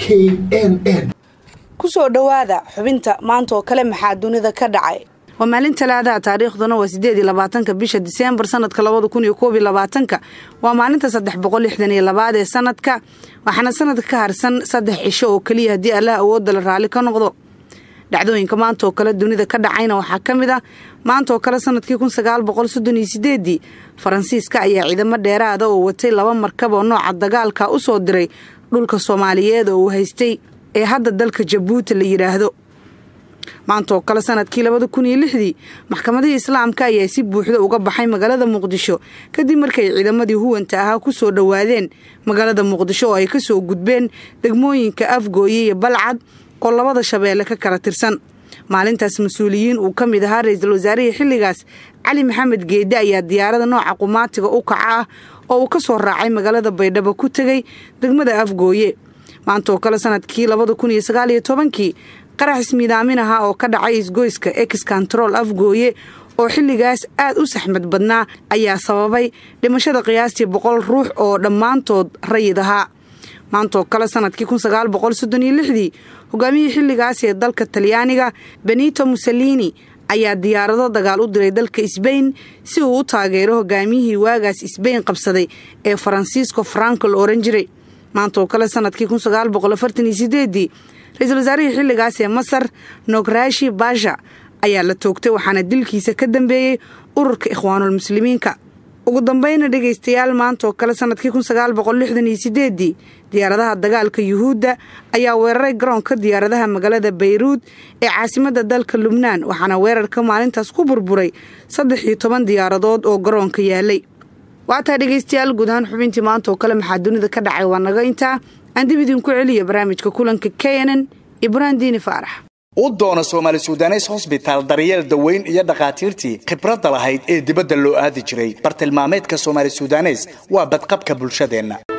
k n n kusoo dhowaada xubinta maanta oo kale maxaa dunida ka dhacay waa maalin talaadaha taariikhduna waa sideed iyo labaatanka bisha diseembar sanadka labada kun iyo koob iyo labaatanka waa maalinta saddex boqol lixdan iyo labaad ee sanadka waxaana sanadka ka harsan saddex cisho oo keliya haddii allah awoodda la raalli ka noqdo dhacdooyinka maanta oo kale dunida ka dhacayna waxaa ka mid ah maanta oo kale sanadkii kun sagaal boqol soddon iyo sideedii faransiiska ayaa ciidamo dheeraada oo watay laba markab oo nooca dagaalka u soo diray dhulka soomaaliyeed oo uu haystay ee hadda dalka jabuuti la yidhaahdo maanta oo kale sanadkii labada kun iyo lixdii maxkamadihii islaamka ayaa si buuxda uga baxay magaalada muqdisho kadib markay ciidamadii huwanta ahaa ku soo dhowaadeen magaalada muqdisho oo ay ka soo gudbeen degmooyinka afgooye iyo balcad oo labada shabeelle ka kala tirsan maalintaas mas-uuliyiin uu ka mid ahaa ra-iisul wasaarihii xilligaas cali maxamed geedde ayaa diyaarada nooca qumaatiga u kaca ah oo uu ka soo raacay magaalada baydhabo ku tegey degmada afgooye maanta oo kale sanadkii labada kun iyo sagaal iyo tobankii qarax ismiidaamin ahaa oo ka dhacay isgoyska ex control afgooye oo xilligaas aad u saxmad badnaa ayaa sababay dhimashada qiyaastii boqol ruux oo dhammaantood rayid ahaa maantaoo kale sanadkii kun sagaal boqol soddon iyo lixdii hogaamiyihii xilligaas ee dalka talyaaniga benito mussolini ayaa diyaarado dagaal u diray dalka sbain si uu u taageero hogaamiyihii waagaas sbain qabsaday ee faransiisco franco la oran jiray maanta oo kale sanadkii kun sagaal boqol afartan iyo sideedii ra-iisul wasaarihii xilligaas ee masar nograshi basha ayaa la toogtay waxaana dilkiisa ka dambeeyey ururka ikhwaanulmuslimiinka ugu dambeyna dhegaystayaal maanta oo kale sanadkii kun sagaal boqol lixdan iyo sideedii diyaaradaha dagaalka yuhuudda ayaa weeraray garoonka diyaaradaha magaalada bayruud ee caasimadda dalka lubnaan waxaana weerarka maalintaas ku burburay saddex iyo toban diyaaradood oo garoonka yaalay waataa dhegaystayaal guud ahaan xubintii maanta oo kale maxaa dunida ka dhacay waa naga intaa aan dib idinku celiya barnaamijka kulanka k nn ibrahim diini faarax u doona soomaali sudanes hosbitaal daryeel daweyn iyo dhakhaatiirtii khibradda lahayd ee dibadda loo aadi jiray bartilmaameedka soomaali sudanes waa badqabka bulshadeenna